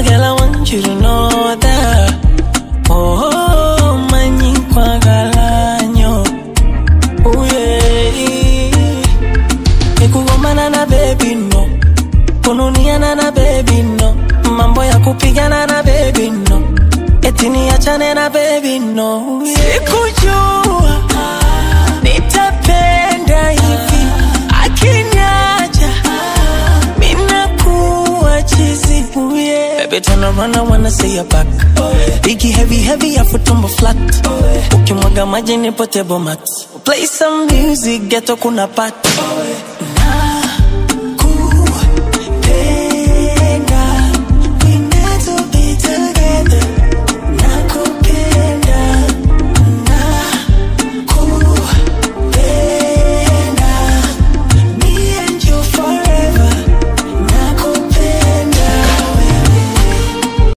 My girl, I want you to know that. Oh, manyi kwa galanyo. Oh, yeah. Nikugomana na baby no. Kununiana na baby no. Mambo ya kupigana na baby no. Eti niachane na baby no. Sikujua nitapenda hivi. Akiniacha minakuwa chizi. Oh, yeah. Baby turn around, I wanna see your back. Biggie heavy heavy, afu tumbo flat. Ukimwaga maji nipo table mat. Play some music, ghetto kuna pat.